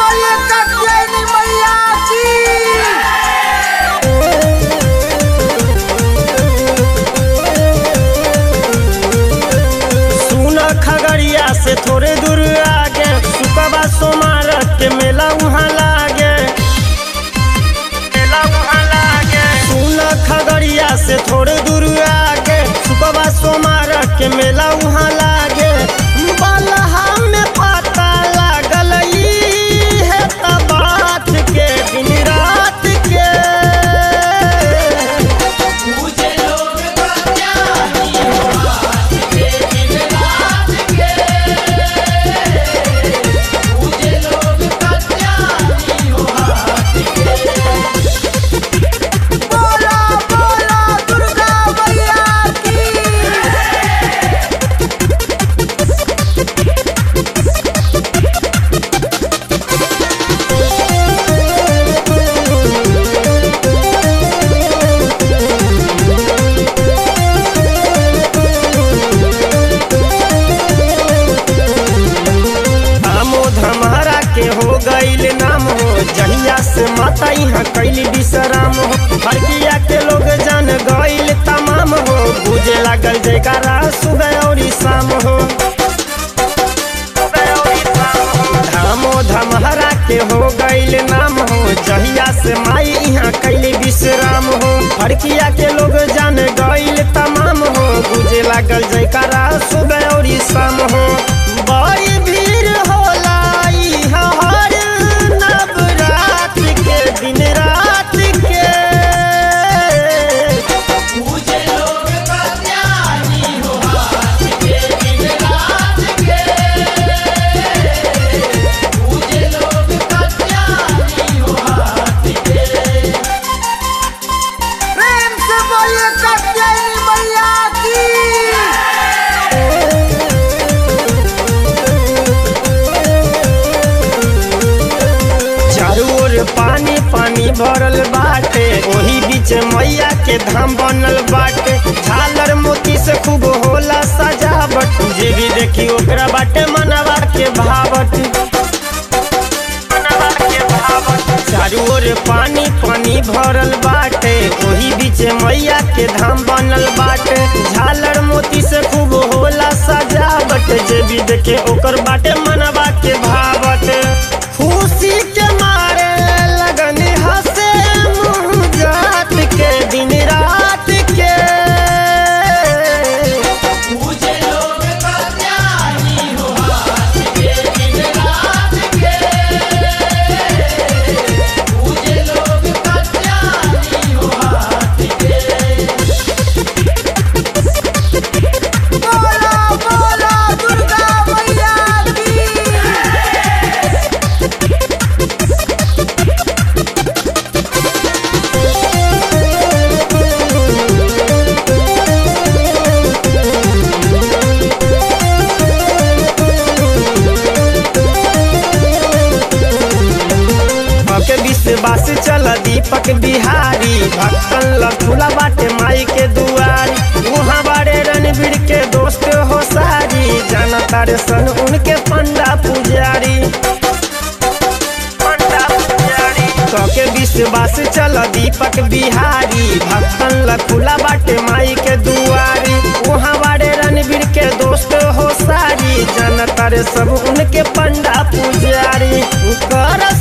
बोलिए कत्यायनी मैया की सुन खगड़िया से थोड़े दूर आगे सुकबा सोमार के मेला वहाँ लागे मेला वहाँ लागे सुन खगड़िया से थोड़े दूर आगे सुकबा सोमार के मेला वहाँ लागे बलहा में पता लागल ई है त बात के दिन रात के बोला बोला दुर्गा मैया की आमो धमहरा के हो गईल नाम हो जहिया से माता यहाँ कैली विश्राम हो हरकिया के लोग जान गईल तमाम हो बुझे लागल जयकारा सुबह और शाम हो धामो धमहरा के हो गईल नाम हो जहिया से माई यहाँ कैली विश्राम हो हरकिया के लोग जान गईल तमाम हो बुझे लागल जयकारा सुबह और शाम हो बड़ी भीड़ होला इहाँ हर नवरात के दिन रात के प्रेम से बोलिए कत्यायनी मैया की चारू ओर पानी पानी भरल बाटे ओही बीच मैया के धाम बनल बाटे झालर मोती से खूब होला सजावट जे भी देखी ओकरा बाटे मनवा के भावट मनवा के भावट चारू ओर पानी पानी भरल बाटे ओही बीच मैया के धाम बनल बाटे झालर मोती से खूब होला सजावट जे भी देखे ओकर बाटे मनवा के भावट खुशी के मारे लगन हंसे मुँह जात के दिन रात के बोला बोला दुर्गा मैया की के विश्वास चल दीपक बिहारी भक्तन लठुला बाटे माई के दुआरी वहाँ बारे रणवीर के दोस्त हो सारी जानता रे सन उनके पंडा पुजारी पंडा पुजारी के विश्वास चल दीपक बिहारी भक्तन लखुला बाटे माई के दुआरी वहाँ बारे रणवीर के दोस्त हो सारी जानता रे सब उनके पंडा पुजारी कर